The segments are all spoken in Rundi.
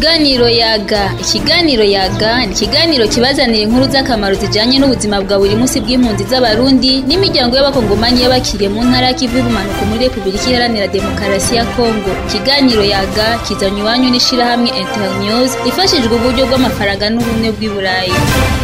Ikiganiro yaga ikiganiro yaga ni ikiganiro kibazanira inkuru z'akamaro zijanye n'ubuzima bwa buri munsi bw'impunzi z'abarundi n'imiryango y'abakongomani y'abakiriye mu ntara y'ikivu y'ubumanuko muri Repubulika Iharanira Demokarasi ya Kongo ikiganiro yaga kizanywe iwanyu n'ishirahamwe Internews ifashijwe uburyo bw'amafaranga n'ubumwe bw'i Burayi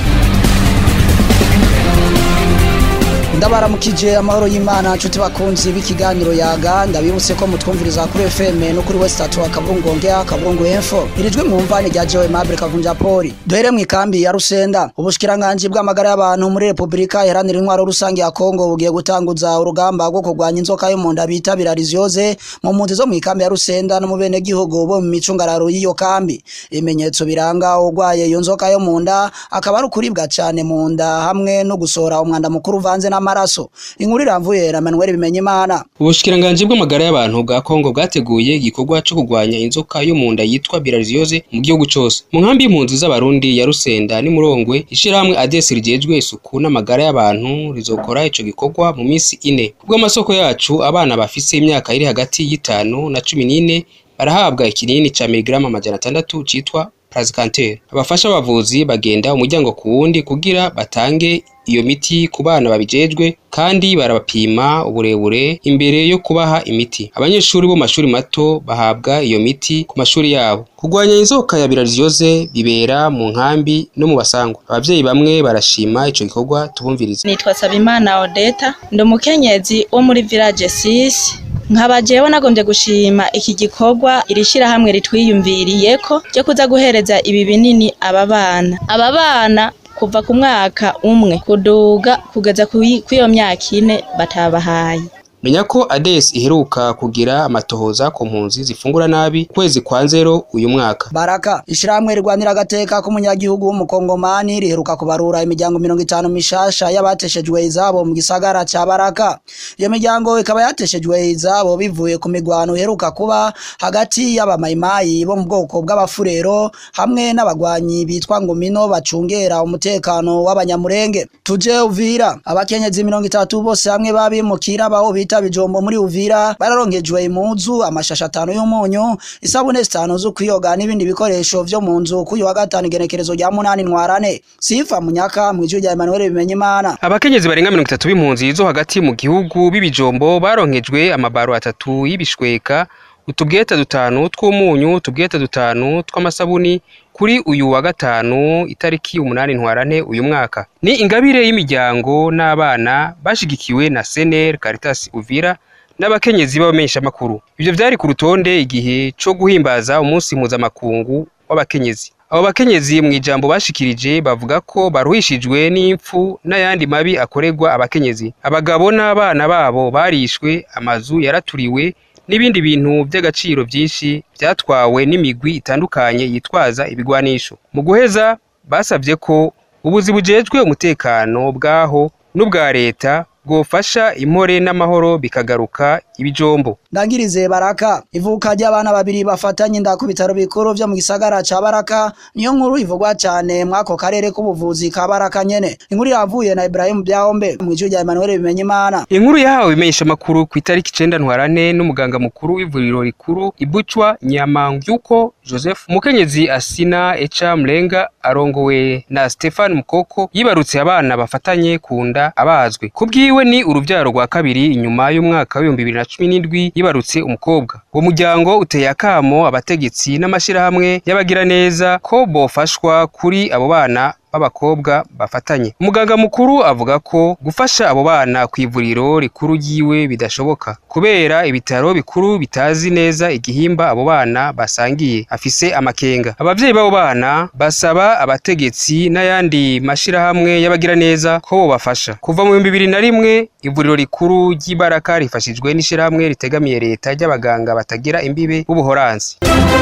ndabaramukije amahoro y'imana nshuti bakunzi b'ikiganiro yaga ndabibutse ko mutwumviriza kuri fm no kuri west tatu akaburungu ongea akaburungu info irijwi mwumva ni rya joe mabure kavunja poli duhere mu ikambi ya rusenda ubushikiranganji bw'amagara y'abantu muri repubulika iharanira intwaro rusange ya kongo bugiye gutanguza urugamba rwo kurwanya inzoka yo mu nda bita birariziyoze mu mpunzi zo mu ikambi ya rusenda no mu benegihugu bo mu micungararo y'iyo kambi ibimenyetso biranga urwaye iyo nzoka yo mu nda akaba ari ukuribwa cane mu nda hamwe no gusohora umwanda mukuru uvanze n'ama amaraso inkuru iramvuye na Manuel Bimenyimana ubushikiranganji bw'amagara y'abantu bwa Kongo bwateguye igikorwa cyo kurwanya inzoka yo mu nda yitwa bilharziose mu gihugu cose mu nkambi y'impunzi z'abarundi ya Rusenda ni Murongwe ishirahamwe ADES rijejwe isuku n'amagara y'abantu rizokora ico gikorwa mu minsi ine kubw'amasoko yacu abana bafise imyaka iri hagati y'itanu na cumi n'ine barahabwa ikinini ca miligrama amajana atandatu citwa Prazikanter abafasha abavuzi bagenda umuryango ku wundi kugira batange iyo miti ku bana babijejwe kandi barabapima uburebure imbere yo kubaha imiti abanyeshuri bo mashuri mato bahabwa iyo miti ku mashuri yabo kurwanya inzoka ya bilharziose bibera mu nkambi no mu basangwa abavyeyi bamwe barashima ico gikorwa tubumvirize nitwa Sabimana Odeta ndi umukenyezi wo muri village 6 nkaba jewe nagombye gushima iki gikorwa iri shirahamwe ritwiyumviriyeko ryo kuza guhereza ibi binini aba bana aba bana kuva ku mwaka umwe kuduga kugeza kw'iyo myaka ine batabahaye menya ko ADES iheruka kugira amatohoza ku mpunzi zifungura nabi kwezi kwa nzero uyu mwaka baraka ishirahamwe rirwanira agateka k'umunyagihugu w'umukongomani riheruka kubarura imiryango mirongo itanu mishasha y'abateshejwe izabo mu gisagara ca baraka iyo miryango ikaba yateshejwe izabo bivuye ku migwano iheruka kuba hagati y'abamayimayi bo mu bwoko bw'abafurero hamwe n'abagwanyi bitwa ngomino bacungera umutekano w'abanyamurenge tuje uvira abakenyezi mirongo itatu bose hamwe babimukira baho bita bijombo muri uvira bararonkejwe imuzu amashasha atanu y'umunyu isabune zitanu zo kwiyoga n'ibindi bikoresho vyo mu nzu k'uyu wa gatanu igenekerezo rya munani ntwarane sifa munyaka mw'ijwi rya Emmanuel Bimenyimana abakenyezi barenga mirongo itatu b'impunzi zo hagati mu gihugu b'ibijombo baronkejwe amabaro atatu y'ibishweka utubweta dutanu tw'umunyu utubweta dutanu tw'amasabuni kuri uyu wa gatanu itariki umunani ntwarane uyu mwaka ni ingabire y'imiryango n'abana bashigikiwe na Sener Caritas Uvira n'abakenyezi b'abamenyeshamakuru ivyo vyari ku rutonde igihe co guhimbaza umunsi mpuzamakungu w'abakenyezi abo bakenyezi mu ijambo bashikirije bavuga ko baruhishijwe n'impfu n'ayandi mabi akorerwa abakenyezi abagabo n'abana babo barishwe amazu yaraturiwe n'ibindi bintu by'agaciro byinshi byatwawe n'imigwi itandukanye yitwaza ibigwanisho mu guheza basabye ko ubuzi bujejwe umutekano bwaho n'ubwa leta bwofasha impore n'amahoro bikagaruka ibijombo ndangirize baraka ivuka ry'abana babiri bafatanye inda ku bitaro bikuru vyo mu gisagara ca baraka niyo nkuru ivugwa cane mwako karere k'ubuvuzi ka baraka nyene inkuru yavuye na Ibrahim Byahombe mw'ijwi rya Emmanuel Bimenyimana inkuru yahawe imenyesha makuru ku itariki icenda ntwarane n'umuganga mukuru w'ivuriro rikuru ibucwa nyamangyuko Joseph umukenyezi Asina Echa Mlenga arongowe na Stefan Mukoko yibarutse abana bafatanye ku nda abazwe kubwiwe ni uruvyaro rwa kabiri inyuma y'umwaka w'ibihumbi bibiri na cumi n'indwi yibarutse umukobwa uwo muryango uteye akamo abategetsi n'amashirahamwe y'abagira neza ko bofashwa kuri abo bana b'abakobwa bafatanye umuganga mukuru avuga ko gufasha abo bana ku ivuriro rikuru ryiwe bidashoboka kubera ibitaro bikuru bitazi neza igihimba abo bana basangiye afise amakenga abavyeyi b'abo bana basaba abategetsi n'ayandi mashirahamwe y'abagira neza ko bobafasha kuva mu bihumbi bibiri na rimwe ivuriro rikuru ry'ibaraka rifashijwe n'ishirahamwe ritegamiye leta ry'abaganga batagira imbibe b'ubuhoranzi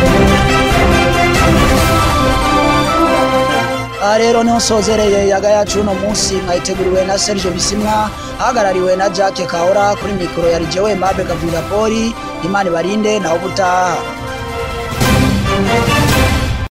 aha rero niho nsozereye yaga yacu uno munsi mwayiteguriwe na Serge Bisimwa ahagarariwe na Jacques Kahora kuri mikoro ya Rijewe Mabe Gavira Poli Imana ibarinde naho ubutaha